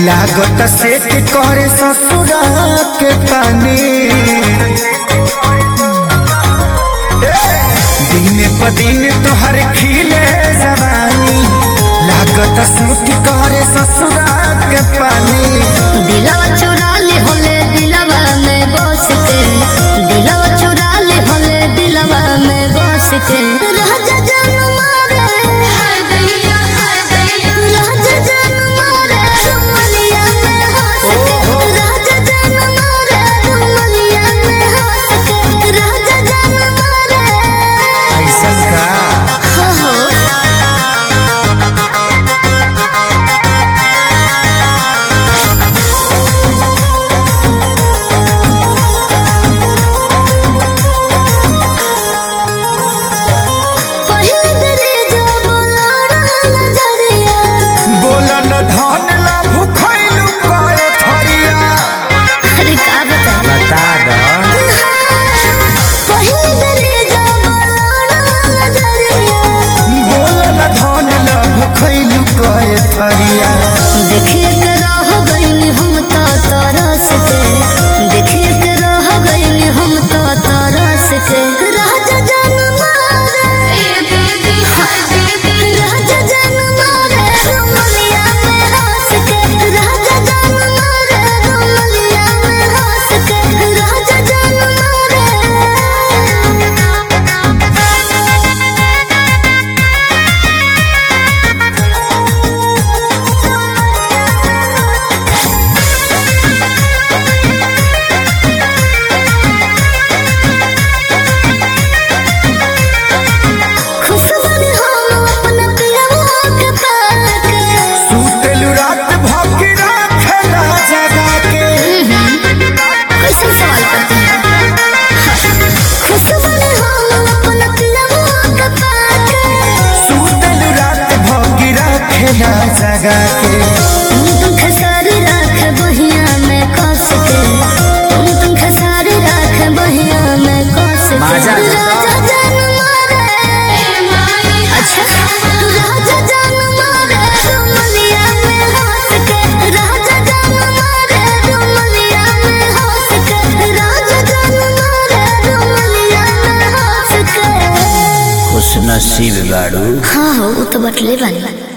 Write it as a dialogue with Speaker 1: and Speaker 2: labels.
Speaker 1: लागत से के करे ससुरा के पानी दिन प दिन तोहर खिले जवानी लागत सूट करे ससुरा के पानी
Speaker 2: दिलवा चुरा ले होले दिलवा में बस के दिलवा चुरा ले होले दिलवा में बस के राजा जान मारे राजा जान मारे रुमलिया में हंस के राजा जान मारे रुमलिया में हंस के राजा जान मारे
Speaker 1: ऐसा का
Speaker 2: हो हो पहिल दरे जो बोलाना नजरिया
Speaker 1: बोलन धन ला भुखैलु करे थरिया
Speaker 2: अरे का बता
Speaker 1: बता द
Speaker 2: पहिल दरे जो बोलाना नजरिया
Speaker 1: बोलन धन ला भुखैलु करे थरिया
Speaker 2: देखिए के रह गइल हम तो तरस के देखिए के रह गइल हम तो तरस के राजा जान मारे राजा जान मारे रुमलिया में हंस के राजा जान मारे रुमलिया में हंस के राजा जान खुश बनी हम अपना पियवा के पाके
Speaker 1: सुतलु रात भौंकी राखेला जगा के
Speaker 2: कैसे सवाल करते हैं खुश बनी हम अपना पियवा के पाके
Speaker 1: सुतलु रात भौंकी राखेला जगा के
Speaker 2: तुम तुम खसारी राख बहिया में कस के तुम तुम खसारी राख बहिया में कस के
Speaker 1: माजा
Speaker 2: राजा जान मारे अच्छा राजा जान मारे रुमलिया में हंस के राजा जान मारे रुमलिया में हंस के राजा जान मारे रुमलिया में हंस के
Speaker 1: खुश नसीब बाड़ू
Speaker 2: हाँ हो वो तो बटले बानी